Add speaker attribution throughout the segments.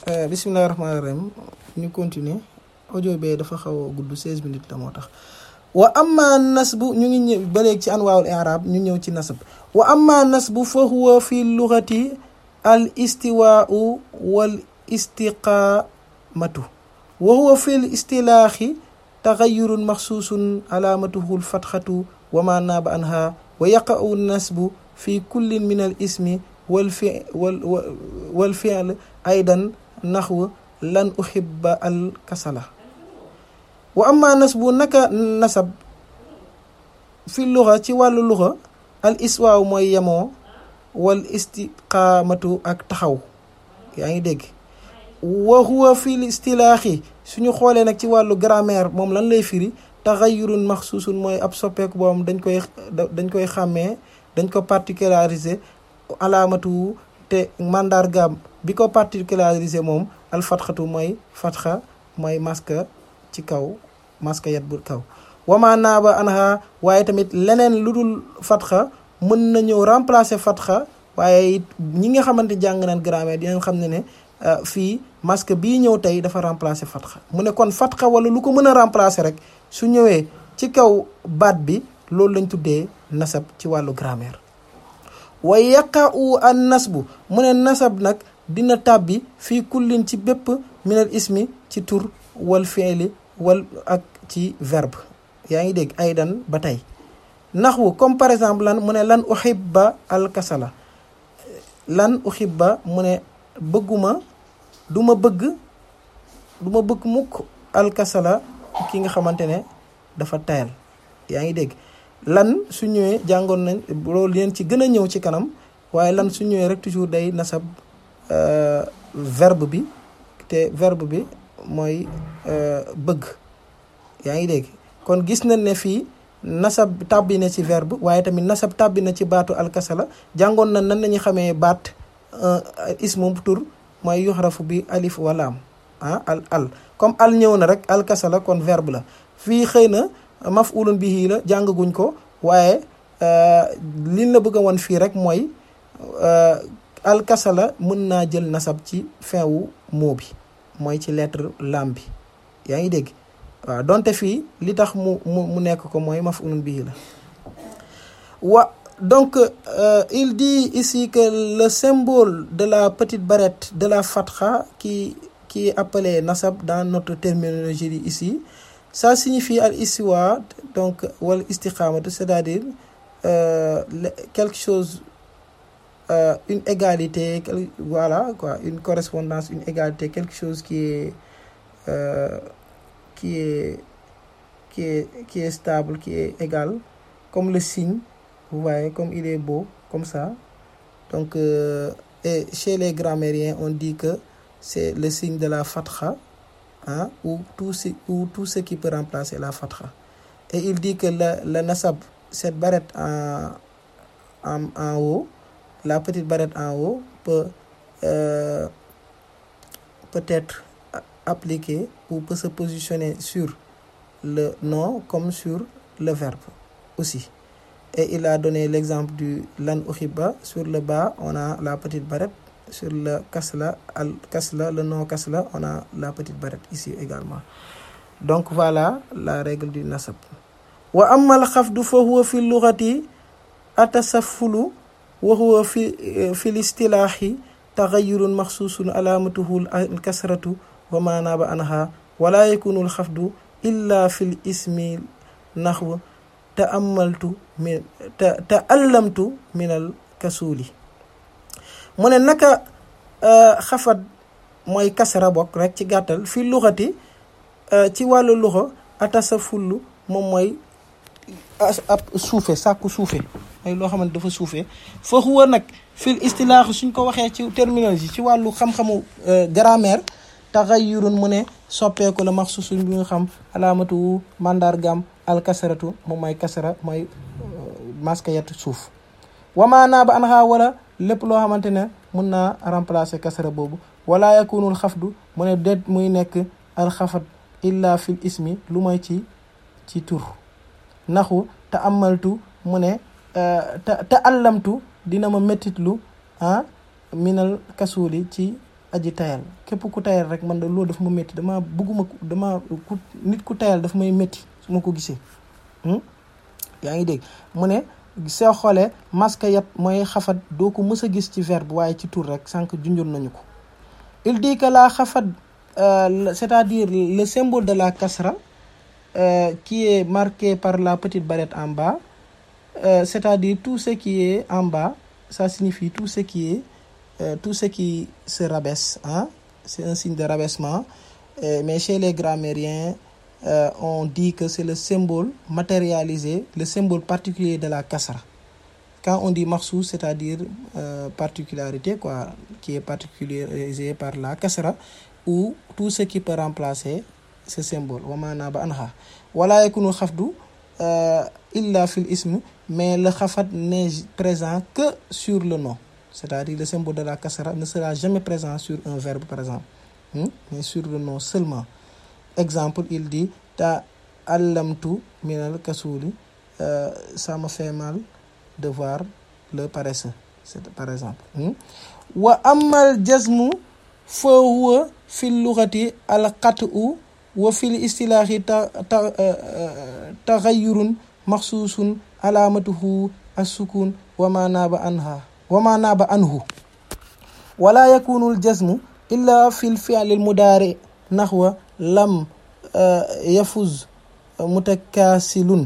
Speaker 1: bisimilah rahmaani rahim ñu continuer audio bee dafa xaw a gudd 16 minutes la moo tax wa amma nasbu ñu ngi ñëw ba léegi ci anwaawul i'raab ñu ñëw ci nasab wa amma nasbu fa huwa fi lugati al istiwaau wal istiqaamatu wa huwa fi l istilaaxi taxayurun maxsuusun alaamatuhu l fatxatu wa ma naaba anha wa yaqa'u nasbu fi kullin min al ismi wal fi wal wal fi'l aydan naxw lan uhibba al kasala wa amma nasbu naka nasab fi luxa ci wàllu luxa al iswaaw mooy yemoo wal istiqaamatu ak taxaw yaa ngi dégg wa huwa fi l istilaaxi suñu xoolee nag ci wàllu grammaire moom lan lay firi taxayurun maxsuusun mooy ab soppeeku boobu dañ koy dañ koy xàmmee dañ ko particulariser alaamatu te mandargaam bi ko particulariser moom al fatxatu mooy fatxa mooy maska ci kaw maska yat bu kaw wama naaba anha waaye tamit leneen lu dul fatxa mën na ñëw remplacer fatxa waaye it ñi nga xamante jàng nañ grammaire dinañ xam ne ne fii masque bii ñëw tey dafa remplacer fatxa mu ne kon fatxa wala lu ko mën a remplacer rek su ñëwee ci kaw baat bi loolu lañ tuddee nasab ci wàllu grammaire wa yaqa'u an nasbu mu ne nasab nag dina tàbbi fii kullin ci bépp minal ismi ci tur wal fi'li wal ak ci verbe yaa ngi dégg aydan ba tey naxwu comme par exemple lan mu ne lan uhibba al kasala lan uhibba mu ne bëgguma du ma bëgg du ma bëgg mukk al kasala ki nga xamante ne dafa tayal yaa ngi dégg lan su ñëwee jàngoon nañ loolu leen ci gën a ñëw ci kanam waaye lan su ñëwee rek toujours day nasab verbe bi te verbe bi mooy bëgg yaa ngi dégg kon gis nañ ne fii nasab tàbbi na ci verbe waaye tamit nasab tàbbi na ci baatu alkasala jàngoon na nan nañu xamee baat ismu tur mooy yuxrafu bi alif walaam ah al al comme al ñëw na rek alkasala kon verbe la fii xëy na maf'ulun bihi la jàngaguñ ko waaye liñ la bëgg a won fii rek mooy alkasala mën naa jël nasab ci fin wu mot bi mooy ci lettre lam bi yaa ngi dégg waaw donte fii li tax mu mu mu nekk ko mooy maf'ulun bihi la wa donc euh, il dit ici que le symbole de la petite barrette de la fatha qui qui est appelé nasab dans notre terminologie ici ça signifie al istiwa donc wal istiqamatu c'est-à-dire euh, quelque chose euh, une égalité voilà quoi une correspondance une égalité quelque chose qui est qui est qui est qui est stable qui est égal comme le signe vous voyez comme il est beau comme ça donc euh, et chez les grammairiens on dit que c'est le signe de la fatha hein, ou tout ce ou tout ce qui peut remplacer la fatha et il dit que le le nasab cette barrette en en en haut la petite barrette en haut peut euh, peut être appliquée ou peut se positionner sur le nom comme sur le verbe aussi et il a donné l'exemple du lan uhiba sur le bas on a la petite barrette sur le kasla al kasla le nom kasla on a la petite barrette ici également donc voilà la règle du nasab wa amma al xafdu fa huwa fi lughati atasaffulu wa huwa fi fi listilaahi taxayurun maxsuusun alaamatuhu al kasratu wa ma naaba anha wala yakunu al xafdu illa fi l ismi naxw taamaltu min ta taallamtu min al kasuuli mu ne naka xafat mooy kasara bokk rek ci gàttal fi luxati ci wàllu luxa atasa fullu moom mooy ab suufe sàkku suufe mooy loo xamante dafa suufe fa huwa nag fil istilaax suñ ko waxee ci terminologie ci wàllu xam-xamu grammaire taxayurun mu ne soppeeku la maxsuusun bi nga xam alaamatu mandargam alkasaratu moom mooy kasara mooy maskayat suuf wamaanaa ba anxaa wala lépp loo xamante ne mun naa remplacer kasara boobu wala yakunul xafdu mu ne déet muy nekk alxafat illa fil ismi lu mooy ci ci tur naxu te amaltu mu ne te te allamtu dina ma méttitlu ah minal kasuuli ci aji tayal képp ku tayal rek man da loolu daf ma métti dama bëgguma dama ku nit ku tayal daf may métti su ma ko gisee yaa ngi dégg mu ne soo xoolee masque yat mooy xafat doo ko mës a gis ci verbe waaye ci tur rek sànq junjoon nañu ko il dit que la xafat c'est-à-dire le symbole de la kasra euh, qui est marqué par la petite barrette en bas euh, c'est-à-dire tout ce qui est en bas ça signifie tout ce qui est euh, tout ce qui se rabaisse hein c'est un signe de rabaissement mais chez les grammairiens euh, on dit que c'est le symbole matérialisé, le symbole particulier de la kasra. Quand on dit makhsous, c'est-à-dire euh, particularité, quoi, qui est particularisé par la kasra, ou tout ce qui peut remplacer ce symbole. Wala yakunu khafdu illa fil ism, mais le khafat n'est présent que sur le nom. C'est-à-dire le symbole de la kasra ne sera jamais présent sur un verbe, par exemple, hmm? mais sur le nom seulement. exemple il dit ta allamtu minal kasuli euh, ça me fait mal de voir le paresseux c'est par exemple wa amal jazmu fa huwa fi lughati al qat'u wa fil istilahi ta ta taghayyurun maxsuusun alamatuhu as-sukun wa ma naaba anha wa ma naaba anhu wala yakunu al jazmu illa fi al fi'l al mudari nahwa lam yafuz mutakaasilun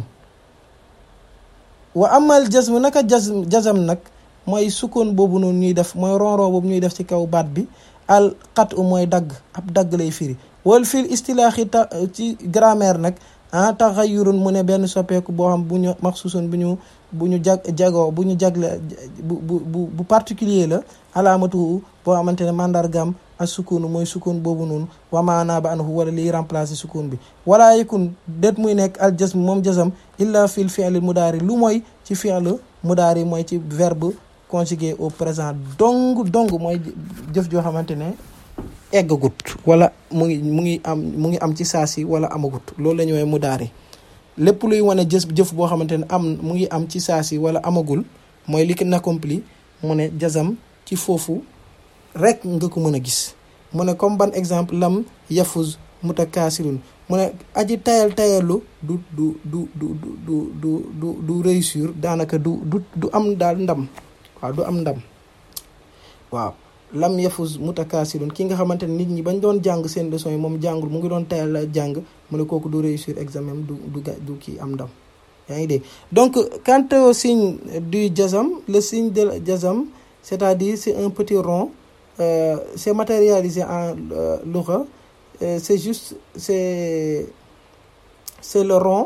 Speaker 1: wa amal jazm naka jazm jazam nag mooy sukkoon boobu noonu ñuy def mooy ronron boobu ñuy def ci kaw baat bi al xat u mooy dagg ab dagg lay firi wal fil istilaaxi ta ci grammaire nag ah taxayurun mu ne benn soppeeku boo xam bu ñu maxsuusun bu ñu bu ñu jag jagoo bu ñu jagle bu bu bu particulier la alaamatu boo xamante ne mandargam ak sukun mooy sukun boobu noonu wamaanaa ba anhu wala liy remplacer sukun bi wala yakun déet muy nekk al jasm moom jasam illa fil fi'l mudaari lu mooy ci fi'l mudaari mooy ci verbe conjugué au présent dong dong mooy jëf joo xamante ne eggagut wala mu ngi mu ngi am mu ngi am ci saa si wala amagut loolu la ñu woowee mudaari lépp luy wane jëf jëf boo xamante ne am mu ngi am ci saa si wala amagul mooy li ki accompli mu ne jasam ci foofu rek nga ko mën a gis mu ne comme ban exemple lam yafuz mutakaasirun mu ne aji tayal tayalu du du du du du du du du réussir daanaka du du du am daal ndam waaw du am ndam waaw lam yafuz mutakaasirun ki nga xamante ne nit ñi bañ doon jàng seen leçon yi moom jàngul mu ngi doon tayal jàng mu ne kooku du réussir examen du du du kii am ndam yaa ngi dégg donc quant au signe du jazam le signe de jazam c'est-à-dire c'est un petit rond Euh, c'est matérialisé en euh, lugha euh, c'est juste c'est c'est le rond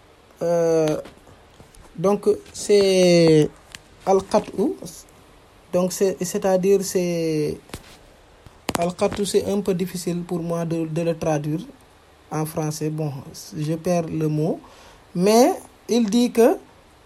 Speaker 1: donc c'est al-qat'u donc c'est c'est-à-dire c'est al-qat'u c'est un peu difficile pour moi de de le traduire en français bon je perds le mot mais il dit que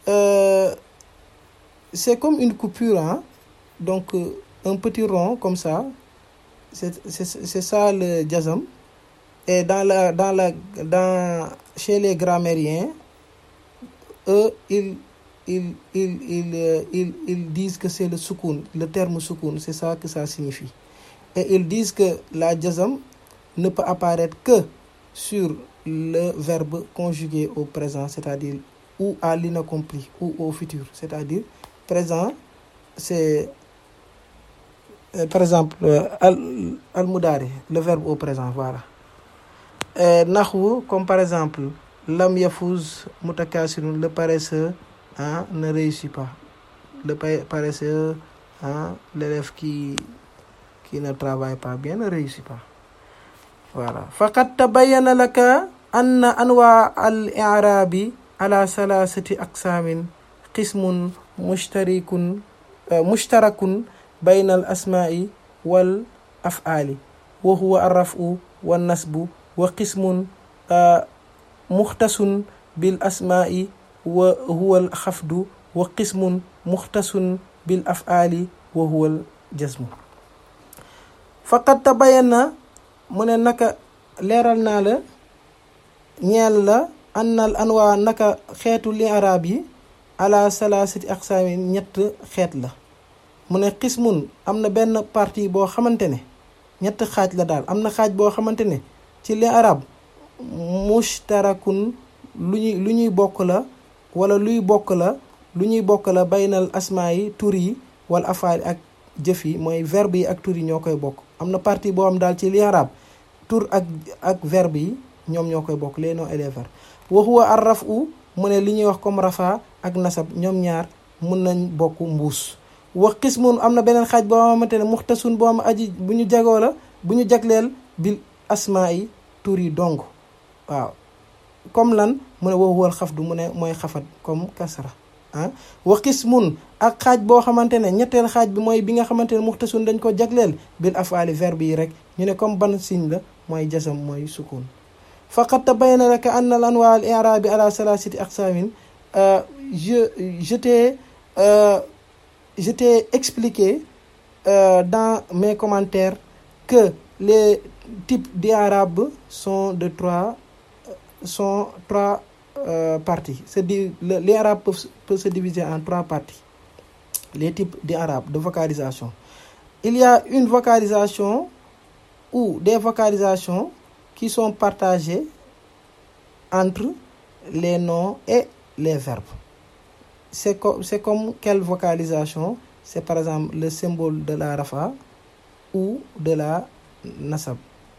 Speaker 1: c'est comme une coupure hein donc un petit rond comme ça c'est c'est c'est ça le jazam et dans la dans la dans chez les grammairiens eux ils ils ils ils ils ils disent que c'est le sukun le terme sukun c'est ça que ça signifie et ils disent que la jazam ne peut apparaître que sur le verbe conjugué au présent c'est-à-dire ou à l'inaccompli ou au futur c'est-à-dire présent c'est Euh, par exemple al al mudaari le verbe au présent voilà naxwu comme par exemple lam yafuz mutakaasirun le paresseux ah ne réussit pas le paresseux ah l'élève qui qui ne travaille pas bien ne réussit pas voilà faqad tabayyana laka anna anwa al i'rabi ala salasati aqsamin qismun mushtarikun mushtarakun bayna al asmaai wal afaali wa huwa arrafu wa nasbu wa qismun muxtasun bil asmaai wa huwa al xafdu wa qismun muxtasun bil afaali wa huwa al jasmu faqad tabayana mu ne naka leeral naa la ñeel la annal anwaa naka xeetu li arab yi ala salaasati aqsaamin ñett xeet la mu ne xismun am na benn partie boo xamante ne ñett xaaj la daal am na xaaj boo xamante ne ci li arab mushtarakun lu ñuy lu ñuy bokk la wala luy bokk la lu ñuy bokk la baynal asmaa yi tur yi wala afaali ak jëf yi mooy verbe yi ak tur yi ñoo koy bokk am na partie boo xam daal ci li arab tur ak ak verbe yi ñoom ñoo koy bokk les noms et les verbes wa huwa ar rafu mu ne li ñuy wax comme rafa ak nasab ñoom ñaar mun nañ bokk mbuus wa qismun am na beneen xaaj boo xamante ne muxtasun boo am aji bu ñu jagoo la bu ñu jagleel bil asmaa yi tur yi dong waaw comme lan mu ne wa huwal xafdu mu ne mooy xafat comme kasra ah wa qismun ak xaaj boo xamante ne ñetteel xaaj bi mooy bi nga xamante ne muxtasun dañ ko jagleel bil afaali verbe yi rek ñu ne comme ban signe la mooy jasam mooy sukun faqad tabayyana laka anna al anwaa al i'raabi ala salasati aqsaamin je je t'ai je t'ai expliqué dans mes commentaires que les types d'arabe sont de trois sont trois euh, parties c'est di les arabes peuvent, peuvent se diviser en trois parties les types d'arabe de vocalisation il y a une vocalisation ou des vocalisations qui sont partagées entre les noms et les verbes c'est comme c'est comme quelle vocalisation c'est par exemple le symbole de la rafa ou de la nasab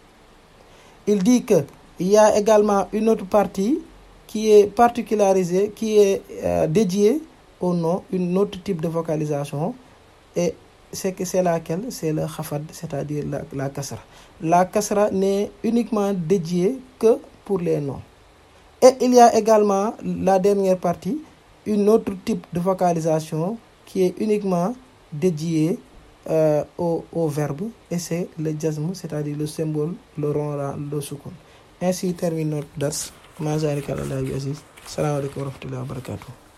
Speaker 1: il dit que il y a également une autre partie qui est particularisée qui est euh, dédiée au nom une autre type de vocalisation et c'est que c'est laquelle c'est le khafad c'est-à-dire la, la kasra la kasra n'est uniquement dédiée que pour les noms et il y a également la dernière partie une autre type de vocalisation qui est uniquement dédiée euh, au, au verbe et c'est le jazm c'est-à-dire le symbole le rond le sukun ainsi termine notre dars ma zalika ala bi aziz salaamaaleykum wa rahmatullahi wa barakatuh